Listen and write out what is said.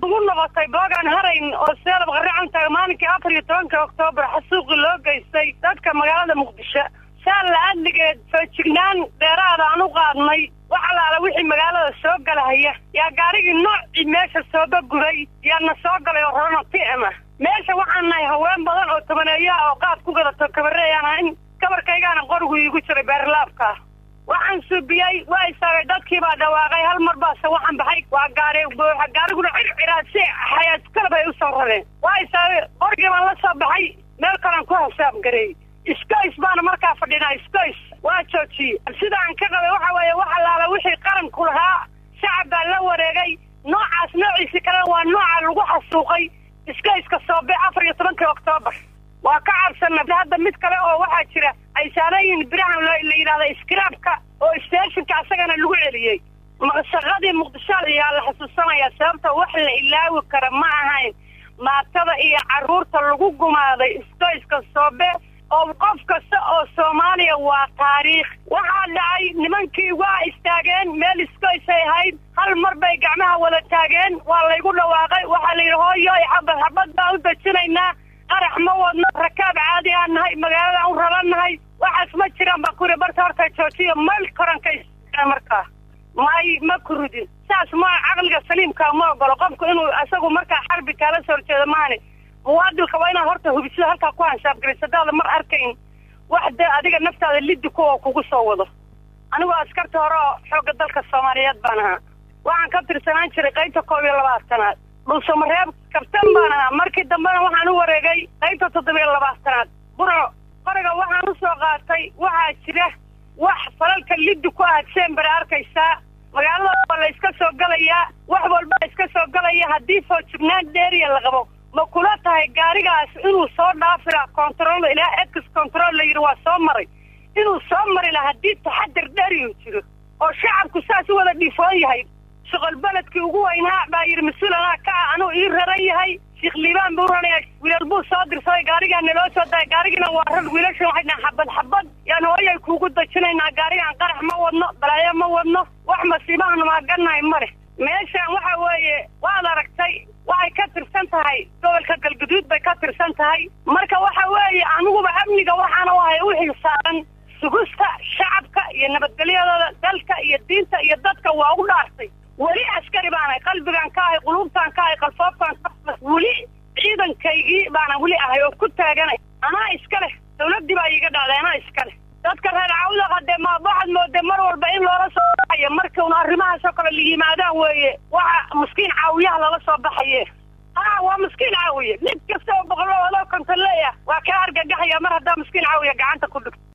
ugu noqotay boogaan harayn oo seelab qarracan taga maalinkii afar iyo tobanka oktoobar xasuuqii loo geystay dadka magaalada muqdisho saal la-adligeed feejignaan dheeraada aan u qaadnay wax alaala wixii magaalada soo galahaya yaa gaarigii noocii meesha sooba guday yaana soo galay oo rorona ti'ama meesha waxaan nahay haween badan oo tobaneeyaha oo qaad ku gadato kabareeyaan ahayn kabarkaygaana qorigu iigu jiray beerlaabka waxaan suubiyey waa istaagay dadkii baa dhawaaqay hal mar baase waxaan baxay waa gaari buuxa gaariguna circiraad si xayaadkalab ay u soo rareen waa istaagay qorigii baan la soo baxay meel kalaan ku hasaab gareey iskoys baana markaa fadhinaa iskoys waa joojiyey sida aan ka qabay waxa weeye wax allaala wixii qaranku lahaa shacab baa la wareegay noocaas noociisi kalena waa nooca lagu xasuuqay iskoyska soobe afar iyo tobankii oktoobar waa ka cabsana hadda mid kale oo waxaa jira ay saarayiin birahan la yidhahda iskiraabka oo isteeshinka asagana lagu celiyey shaqadii muqdisho ayaa la xusuusanaya sababta wax la ilaawi kara ma ahayn maatada iyo carruurta lagu gumaaday iskoyska soobe oo qof kasta oo soomaaliya waa taariikh waxaa dhacay nimankii waa istaageen meel iskoysay ahayd hal mar bay gacmaha wada taageen waa laygu dhawaaqay waxaa la yidhi hooyoy xabad xabad baan u dejinaynaa qarax ma wadno rakaab caadi aan nahay magaalada u rabannahay waxaas ma jiraan baa kuri barta horta joojiyo meel koranka markaa may ma kurudin saas ma caqliga saliimka ma ogolo qofku inuu isagu markaa xarbi kaala soo horjeedo maani muwaadilka waa inaad horta hubisida halkaa ku hanshaabgaris hadaada mar arkayn wax dee adiga naftaada liddi kuwa kugu soo wado anigoo askarta hore oo xoogga dalka soomaaliyeed baan ahaa waxaan ka tirsanaan jiray qaybta koob iyo labaatanaad dhulsamareeb kabtan baan ahaa markii dambena waxaan u wareegay qaybta toddoba iyo labaatanaad burco qoriga waxaan usoo qaatay waxaa jira wax falalka liddi ku aad sembere arkaysaa magaalada waa la iska soo galayaa wax walba iska soo galaya haddii foojignaan dheeriya la qabo ma kula tahay gaarigaas inuu soo dhaafira control ilaa ex control la yidhi waa soo maray inuu soo mari laha haddii taxadir dheeriyu jiro oo shacabku saas u wada dhiifoon yahay shuqol beledkii ugu weynaa baa yidhi mas-uul anaa ka ah anuu ii raran yahay sheekh liibaan buu ranaya wiilal buu soo dirsaday gaarigaa naloo soo daay gaarigina waa rar wiilashan waxay dhahan xabad xabad yaan hooyay kuugu dajinaynaa gaarigaan qarax ma wadno balaayo ma wadno wax masiibahan maagannahay ma leh meeshaan waxa weeye waad aragtay waxay ka tirsan tahay gobolka galguduud bay ka tirsan tahay marka waxa weeye aniguba amniga waxaana u ahay u xilsaaran sugusta shacabka iyo nabadgelyadooda dalka iyo diinta iyo dadka waa ugu dhaartay weli askari baanahay qalbigaan ka ahay quluubtaan ka ahay qalfoobtaan ka weli ciidankaygii baana weli ahay oo ku taaganay anaa iska leh dawladdii baa iiga dhacday anaa iska leh dadka reer cawda hadee ma waxaad moodee mar walba in loola soo baxayo markauna arrimahaasoo kale la yimaadaan weeye waxa maskiin caawiyaha lala soo baxaye a waa maskiin caawiye mid kasta oo boqolo adoo kontoleeya waa kaa argagaxaya mar haddaa maskiin caawiya gacanta ku dhigto